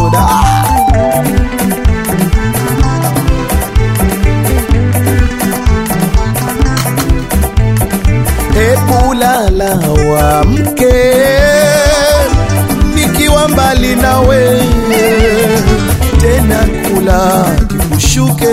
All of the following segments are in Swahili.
kisoda Hebu lala wa mke nikiwa mbali nawe, tena kula kikushuke,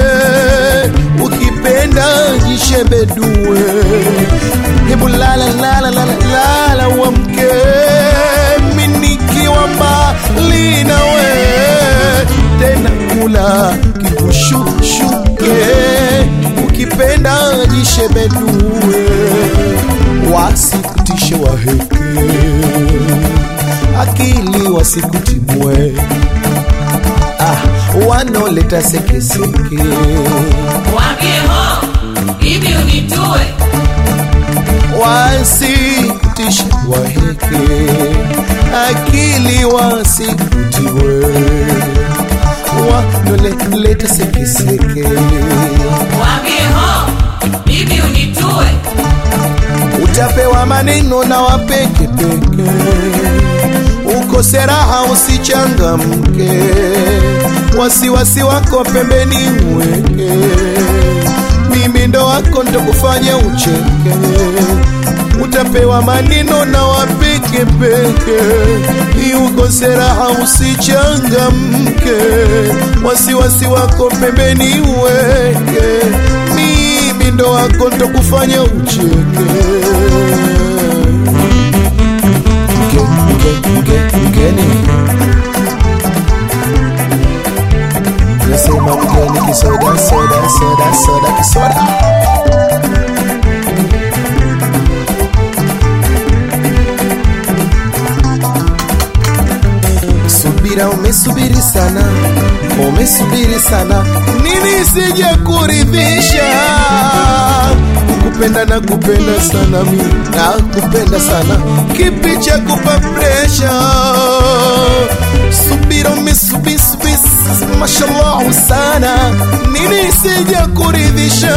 ukipenda jishebedue. Hebu lala lala lala lala wa mke mi nikiwa mbali nawe, tena kula kikushuke, ukipenda jishebedue, wasikutishe waheke akili wasikutimwe, ah, wanaoleta sekeseke Waambie ho, hivi unitue. wasikutishe waheke akili wasikutiwe, wanaoleta sekeseke Waambie ho, hivi unitue. utapewa maneno na wapekepeke, ukose raha usichangamke, wasiwasi wako pembeni uweke, mimi ndo wako ndo kufanya ucheke, utapewa maneno na wapekepeke, ukose raha usichangamke, wasiwasi wako pembeni uweke, mimi ndo wako ndo kufanya ucheke Mge, mge, mge, mgeni nasema mgeni kisoda soda soda soda kisoda subira umesubiri sana umesubiri sana nini sije kuridhisha kupenda na kupenda sana mi na kupenda sana kipi cha kupa presha subira umesubiri subiri mashallah sana nini sije kuridhisha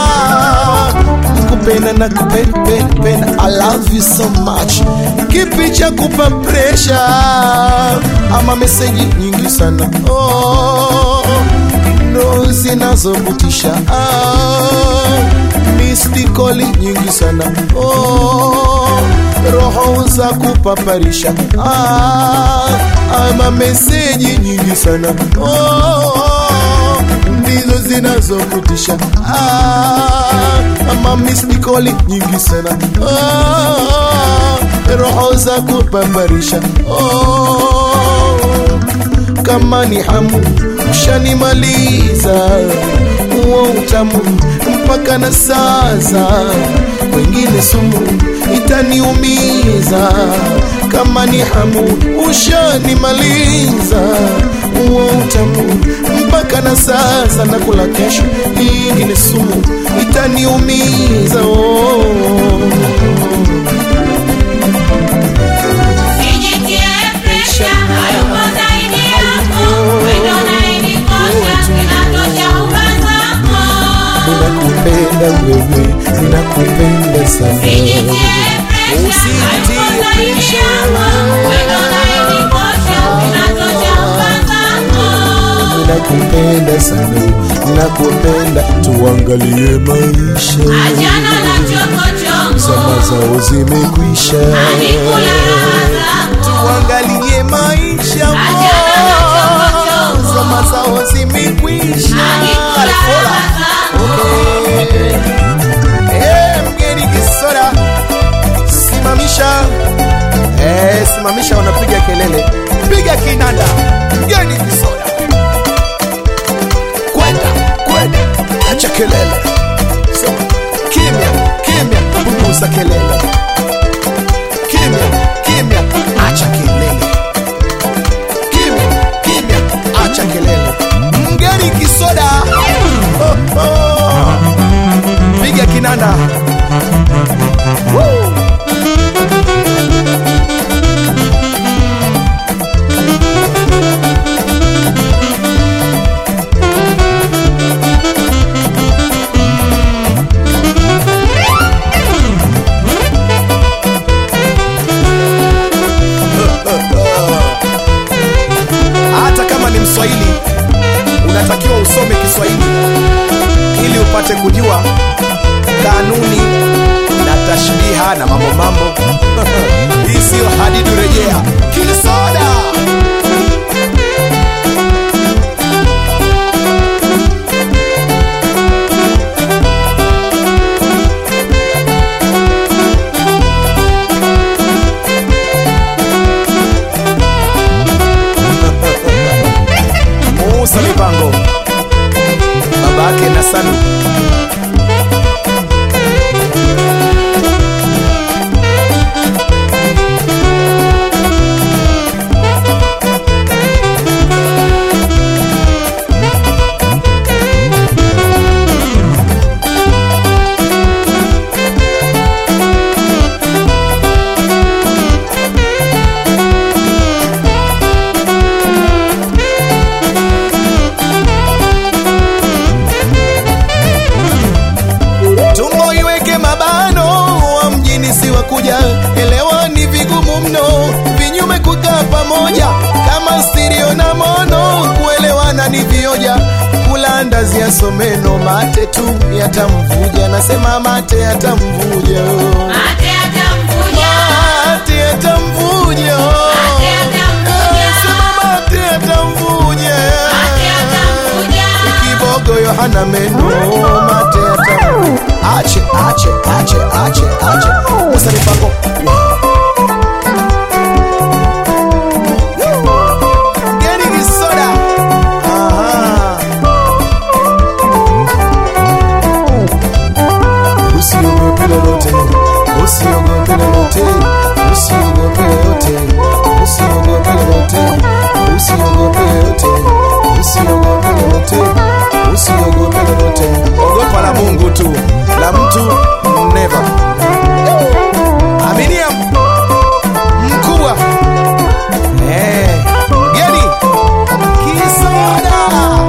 kupenda na kupenda penda, penda. I love you so much kipi cha kupa presha ama meseji nyingi sana oh, ndo zinazovutisha ah, mistikoli nyingi sana oh, roho za kupaparisha ah, ama meseji nyingi sana oh, ndizo zinazokutisha ah, ama mistikoli nyingi sana ah, roho za kupambarisha oh, kama ni hamu ushanimaliza huo utamu mpaka na sasa wengine sumu itaniumiza kama ni hamu ushanimaliza huo utamu mpaka na sasa nakula kesho ingine sumu itaniumiza oh. Sijitie presha, hayupo zaidi yako. Wendo unayenikosha, inatosha uba zako. ninakupenda wewe ninakupenda sana Sijitie presha, hayupo zaidi yako. Wendo unayenikosha, inatosha uba zako. ninakupenda sana ninakupenda tuangalie maisha Achana na chokochoko, zama zao zimekwisha alikula raha zako. tuangalie maisha Achana na chokochoko, zama zao zimekwisha alikula raha zako. Okay. Eh, mgeni kisoda simamisha eh, simamisha wanapiga kelele piga kinanda mgeni kisoda kwenda kwenda acha kelele so, kimya kimya punguza kelele kimya kimya acha kelele kimya kimya acha kelele mgeni kisoda oh, oh. piga kinanda Woo. Kiswahili unatakiwa usome Kiswahili ili upate kujua kanuni na tashbiha na mambo mambo. Hii siyo hadidu, rejea Kisoda. Musa Mipango, babake na Salu. tumbo iweke mabano, wa mjini si wa kuja, elewa ni vigumu mno, vinyume kukaa pamoja kama stereo na mono, kuelewana ni vioja, kula ndazi ya someno, mate tu yatamvuja, nasema mate yatamvuja, Mate atamvuja, mate yatamvuja, Mate yatamvuja. Eh, sema mate yatamvuja, mate atamvuja. kibogo Yohana meno mate yatamu ache ache ache ache ache Musa Mipango Geri Kisoda Aha. Usiogope lolote usiogope lolote usiogope lolote usiogope lolote usiogope lolote usiogope lolote usiogope lolote ogopa la Mungu tu la mtu never aminia mkubwa eh geni kisoda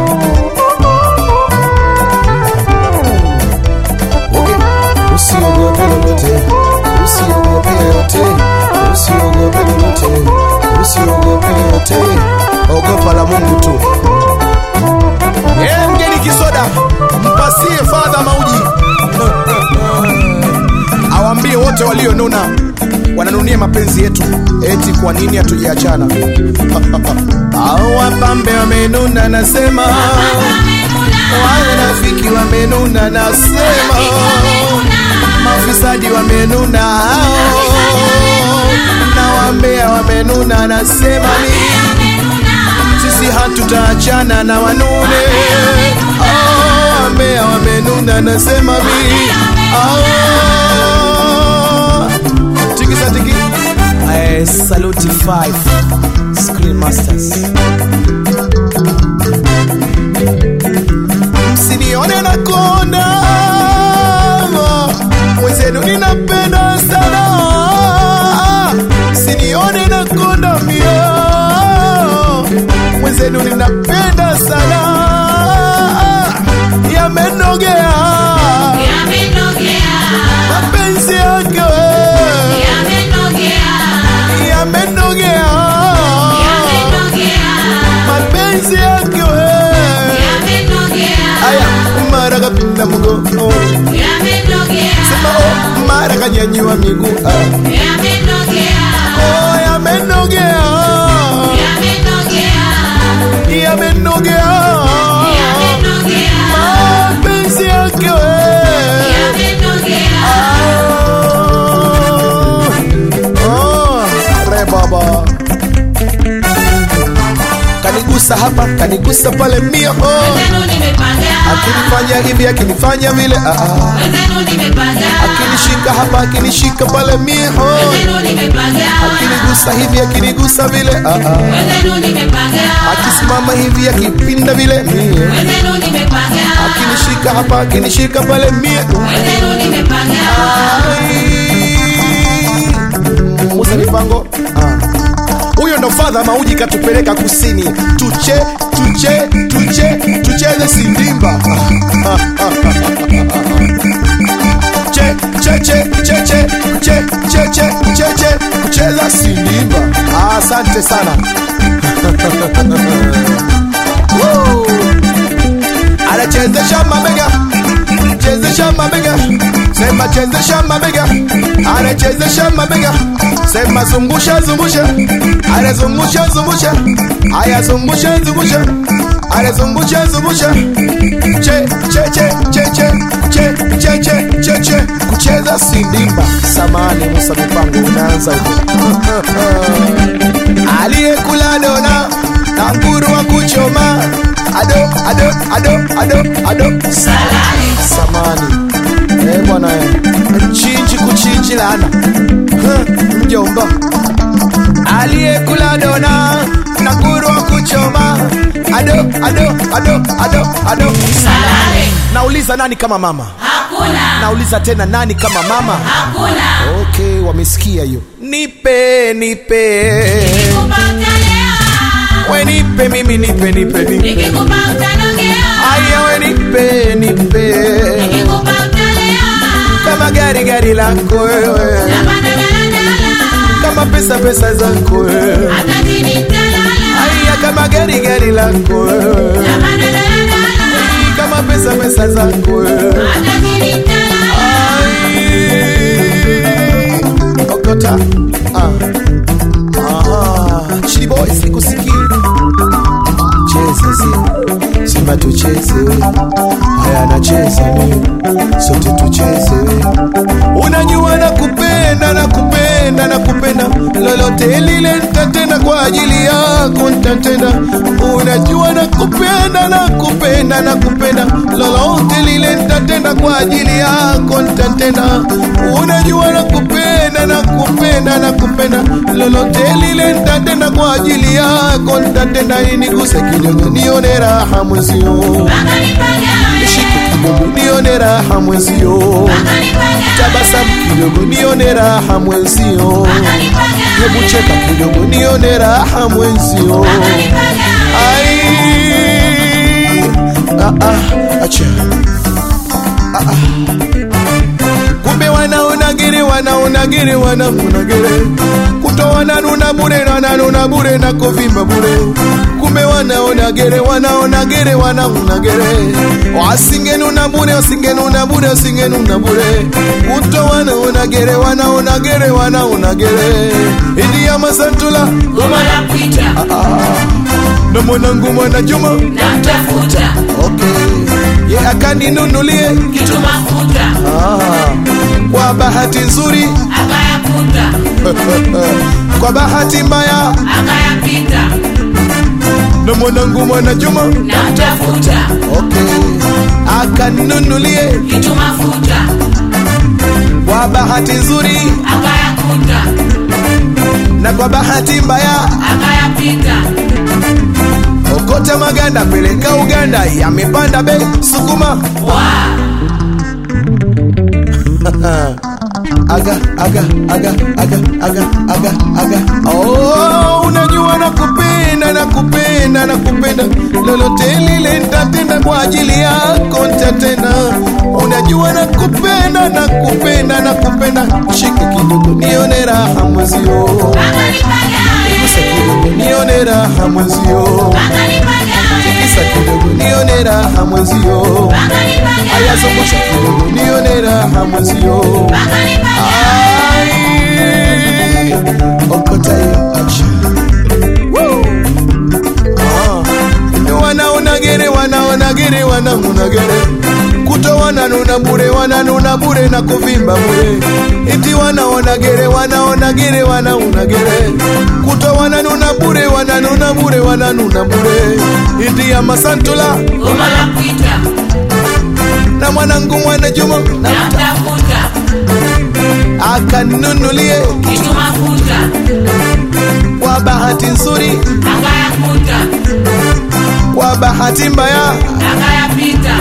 Okay. Usiogope lolote, usiogope lolote, usiogope lolote, usiogope lolote, ogopa la Mungu tu. Eh, mgeni Kisoda, mpasie fadha mauji awambie wote walionuna wananunia mapenzi yetu, eti kwa nini hatujaachana? Au wapambe wamenuna, nasema wanafiki wamenuna, nasema mafisadi wamenuna hao na wambea wamenuna, nasema mimi sisi hatutaachana na wanune oh, wambea wamenuna, nasema mimi oh, tikisa tiki eh, saluti 5 Screen Masters msinione na konda mwenzenu ninapenda sana msinione na konda mio mwenzenu ninapenda sana yamenogea Yamenogea, mapenzi yake we, yamenogea, yamenogea yamenogea, mapenzi yake we. yamenogea, aya mara kapinda mgongo yamenogea, sema oh, mara kanyanyua miguu ah. yamenogea, oh, yamenogea yamenogea, yamenogea yamenogea, mapenzi yake we. yamenogea. Oh, re baba kanigusa hapa kanigusa pale mio oh. Wenzenu nimepanga, akinifanya hivi akinifanya vile ah, ah. wenzenu nimepanga, akinishika hapa akinishika pale mio wenzenu nimepanga, akinigusa hivi akinigusa vile ah, ah. wenzenu nimepanga, akisimama hivi akipinda vile mie wenzenu nimepanga, akinishika hapa akinishika pale mie wenzenu nimepanga. Ai. Musa Mipango ah. huyo ndo fadha mauji katupeleka kusini tuche tuche tuche tucheze sindimba che che che che che che che che che che kucheza sindimba asante sana chezesha mabega sema chezesha mabega anachezesha mabega sema zungusha zungusha anazungusha zungusha aya zungusha zungusha anazungusha zungusha che che che che che che che che che che kucheza sindimba samani Musa mipango unaanza huko aliyekula dona na nguru wa kuchoma ado ado ado ado ado Salale. samani eh bwana eh. chinji kuchinji lana Huh, mjomba aliyekula dona na nguru wa kuchoma ado ado ado ado ado Salale. nauliza nani kama mama Hakuna. nauliza tena nani kama mama Hakuna. okay wamesikia hiyo nipe nipe Nikikupa utalea. we nipe mimi nipe nipe nipe Nikikupa utanogea. aya we nipe nipe Nikikupa utalea. kama gari gari lako wewe Napanda daladala. kama pesa pesa zako wewe Hata chini nitalala. aya kama gari gari lako wewe Napanda daladala. kama pesa pesa zako wewe Hata chini nitalala. Ai. okota ah. Ah. Chili boy sikusikii cheza si simba tucheze we haya nacheza mi sote tucheze we unajua na kupenda na kupenda na kupenda lolote lile nitatenda kwa ajili yako nitatenda unajua na kupenda na kupenda na kupenda lolote lile nitatenda kwa ajili yako nitatenda unajua na kupenda na kupenda na kupenda lolote lile nitatenda kwa ajili yako nitatenda iniguse kidogo nione raha mwezio Mpaka nipagawe. shike kidogo nione raha mwezio Mpaka nipagawe. tabasamu kidogo nione raha mwenzio Mpaka nipagawe. hebu cheka kidogo nione raha mwenzio Mpaka nipagawe. ai ah, ah, acha ah, ah. kumbe wanaonagiri wanaonagiri wanaonagiri kutoana nuna bure nananuna bure na kuvimba bure kumbe wanaonagere wanaonagere wanaonagere wasingenuna bure wasingenuna bure wasingenuna bure kuto wanaonagere wanaonagere wanaonagere idiya masantula Goma la kuita. na mwanangu mwana juma Namtafuta. okay. ye akaninunulie Kitu mafuta. ah. kwa bahati nzuri Akayakuta. kwa bahati mbaya Akayapita. na mwanangu mwana juma Namtafuta. okay. akaninunulie Kitu mafuta. kwa bahati nzuri Akayakuta. na kwa bahati mbaya Akayapita. okota maganda peleka uganda yamepanda bei sukuma Wa. aga aga aga aga aga aga aga oh, unajua nakupenda nakupenda nakupenda lolote lile nitatenda kwa ajili yako nitatenda unajua nakupenda nakupenda nakupenda shika kidogo nione raha mwezio Mpaka nipagawe. Gusa kidogo nione raha mwezio Mpaka nipagawe. kisa kidogo nione raha mwezio Mpaka nipagawe. ayazungusha kidogo nione raha mwezio Mpaka nipagawe. Ai, okota hiyo acha. Woo. Ah, wanaonagere wanaonagere wanaonagere kuto wananuna bure wananuna bure na kuvimba bure iti wanaonagere wanaonagere wanaonagere kuto wananuna bure wananuna bure wananuna bure iti ya masantula Goma la kuita. na mwanangu mwana juma Namtafuta. akanunulie Kitu mafuta. kwa bahati nzuri Akayakuta. kwa bahati mbaya Akayapita.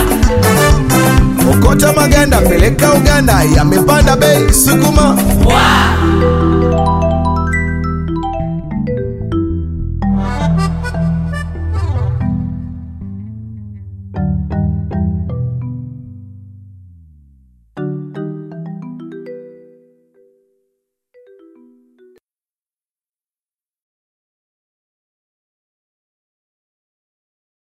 okota maganda peleka uganda yamepanda bei sukuma Wa.